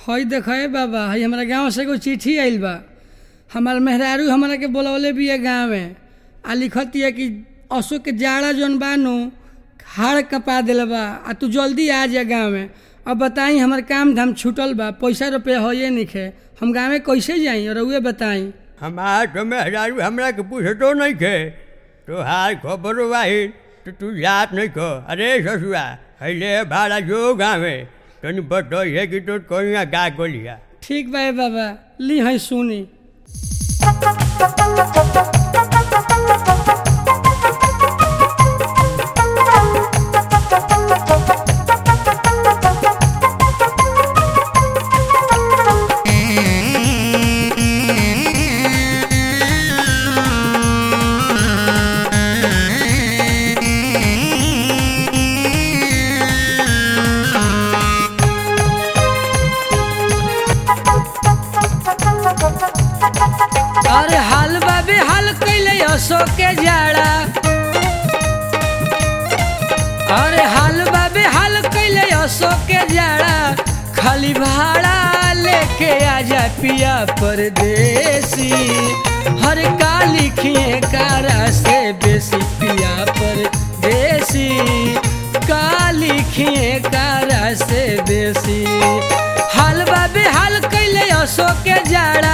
हई देखे बाबा हई हमारा गांव से एगो चिट्ठी आइल बा हमार मेहरारू हमरा के बोलवले बिया गाँव में आ लिखतिया कि अशोक के जाड़ा जौन बानू हाड़ कपा दिल बा आ तू जल्दी आ जा गाँव में अब बताई हमार काम धाम छूटल बा पैसा रुपया होइए निखे हम गाँव में कैसे जाई और उहे बताई हमार तो मेहरारू हमरा के पूछतो नहीं खे तो हार खबर वाही तो तू जात नहीं खो अरे ससुआ हैले भाड़ा जो गावे तनी बतइए कि तो कहिया गा गोलिया ठीक बा ए बाबा ली है सुनी अरे हाल बाबे हाल कैले अशोक के जाड़ा अरे हाल बाबे हाल कैले अशोक के जाड़ा खाली भाड़ा लेके आजा पिया परदेसी हर का लिखिए कारा से बेसी पिया परदेसी का लिखिए कारा से बेसी हाल बाबे हाल कैले अशोक के जाड़ा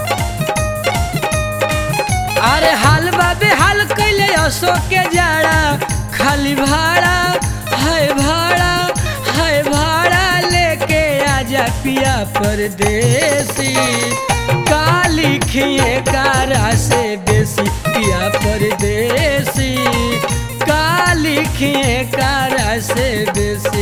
अरे हाल बाबे हाल कैले अशोक के जाड़ा खाली भाड़ा है भाड़ा है भाड़ा लेके आजा पिया परदेसी का लिखिए कारा से बेसी पिया परदेसी का लिखिए कारा से बेसी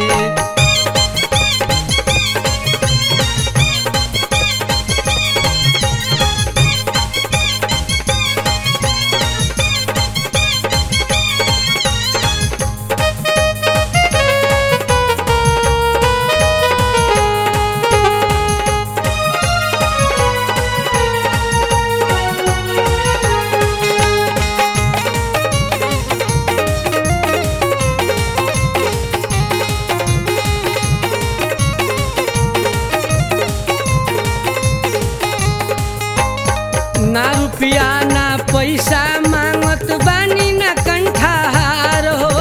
ना रुपया ना पैसा मांगत बानी ना कंठार हो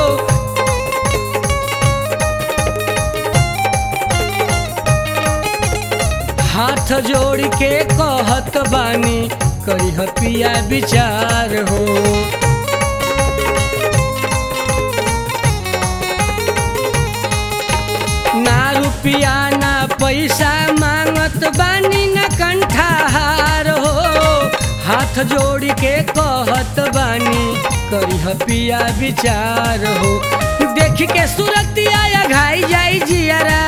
हाथ जोड़ के कहत बानी करी पिया विचार हो ना रुपया ना पैसा मांगत बानी ना कंठार हो हाथ जोड़ के कहत बानी करी पिया विचार हो देख के सुरतिया घाई जाई जियारा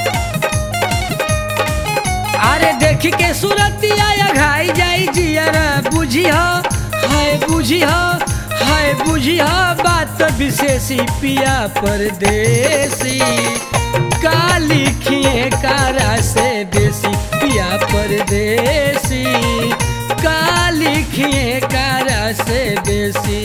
अरे देख के सुरतिया घाई जाई जियारा बुझी हो हाय बुझी हो हाय बुझी हो बात विशेषी पिया परदेसी का लिखिए कारा से बेसी पिया परदेसी का लिखिए कारा से बेसी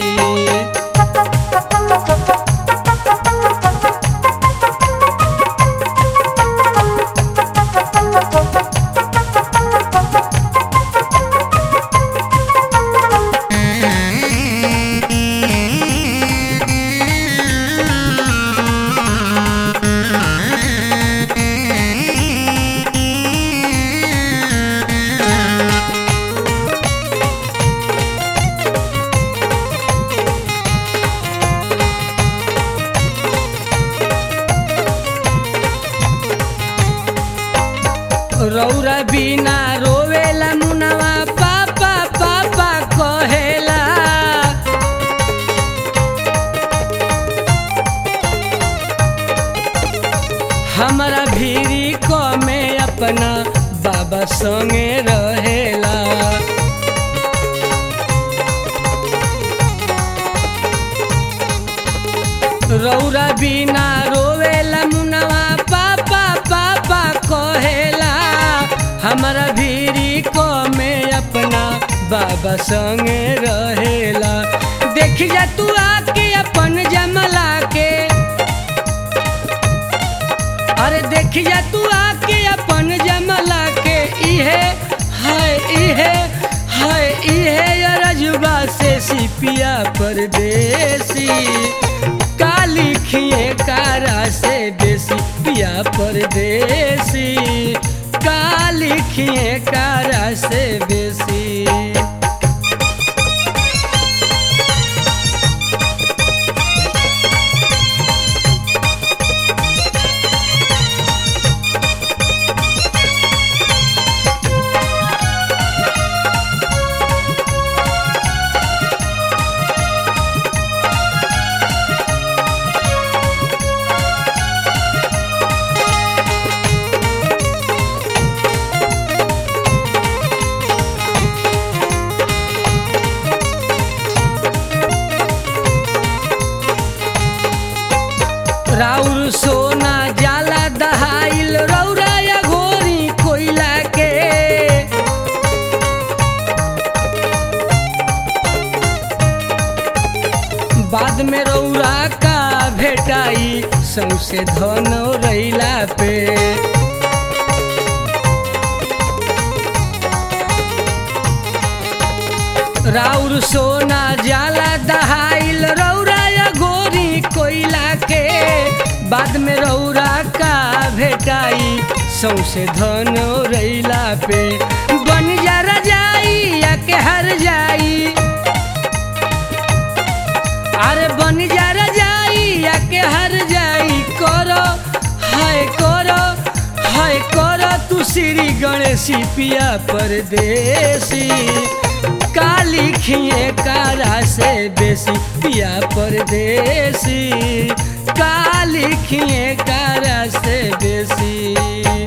रौरा बिना रोवेला मुनवा पापा पापा कहेला हमरा भीरी को में अपना बाबा संगे रहेला रौरा बिना रोवेला मुनवा पापा पापा कहेला हमरा भीरी को में अपना बाबा संगे रहेला देख जा तू आके अपन जमला के अरे देख जा तू आके इहे हाय इहे हाय इहे रजुबा से सिपिया परदेसी काली खिए कारा से देसी पिया परदेसी काली खिए कारा से बेसी राउर सोना जाला दहाइल रौरा या घोरी कोइला के बाद में रौरा का भेटाई सौसे धन रैला पे राउर सोना जाला दहाइल रौरा या गोरी कोइला के बाद में रौरा का भेटाई सौसे धन रैला पे बन जा रजाई या के हर जाई अरे बन जा रजाई या के हर जाई करो हाय करो हाय करो तू श्री गणेशी पिया परदेसी काली खिए कारा से बेसी पिया परदेसी काली खिए कारा से बेसी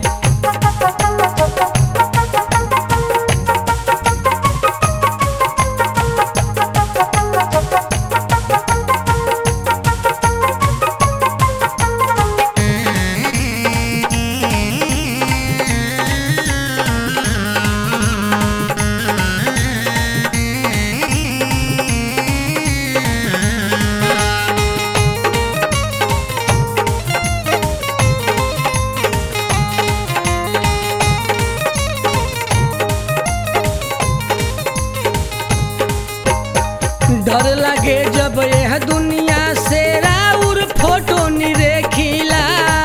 डर लगे जब यह दुनिया से राउर फोटो निरेखिला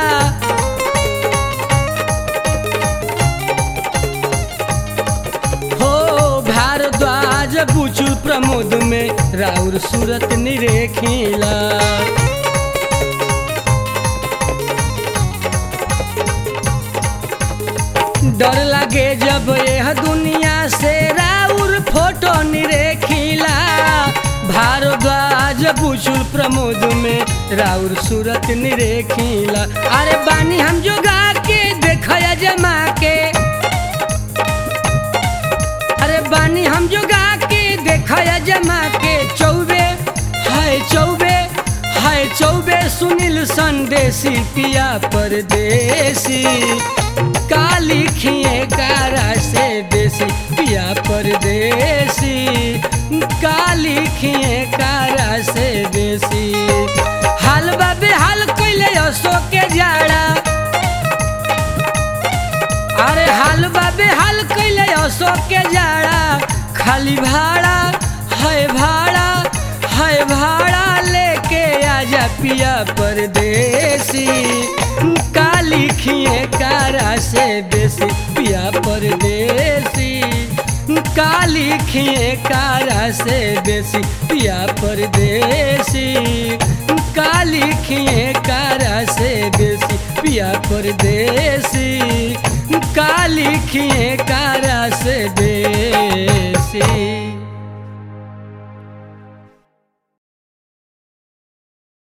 हो भारद्वाज बुचु प्रमोद में राउर सूरत निरेखिला डर लगे जब यह दुनिया से राउर फोटो निरेखिला भारद्वाज बुचुल प्रमोद में राउर सूरत निरेखिला अरे बानी हम जो गा के देखया जमा के अरे बानी हम जो गा के देखया जमा के चौबे हाय चौबे हाय चौबे सुनील संदेशी पिया परदेसी काली खिए कारा से देसी पिया परदेसी काली खिए कारा से देसी हाल बाबे हाल कैले असो के जाड़ा अरे हाल बाबे हाल कैले असो के जाड़ा खाली भाड़ा है भाड़ा है भाड़ा लेके आजा पिया परदेसी काली खिए कारा से देसी पिया परदेसी काली खिए कारा से देसी पिया परदेसी काली खिए कारा से देसी पिया परदेसी काली खिए कारा से दे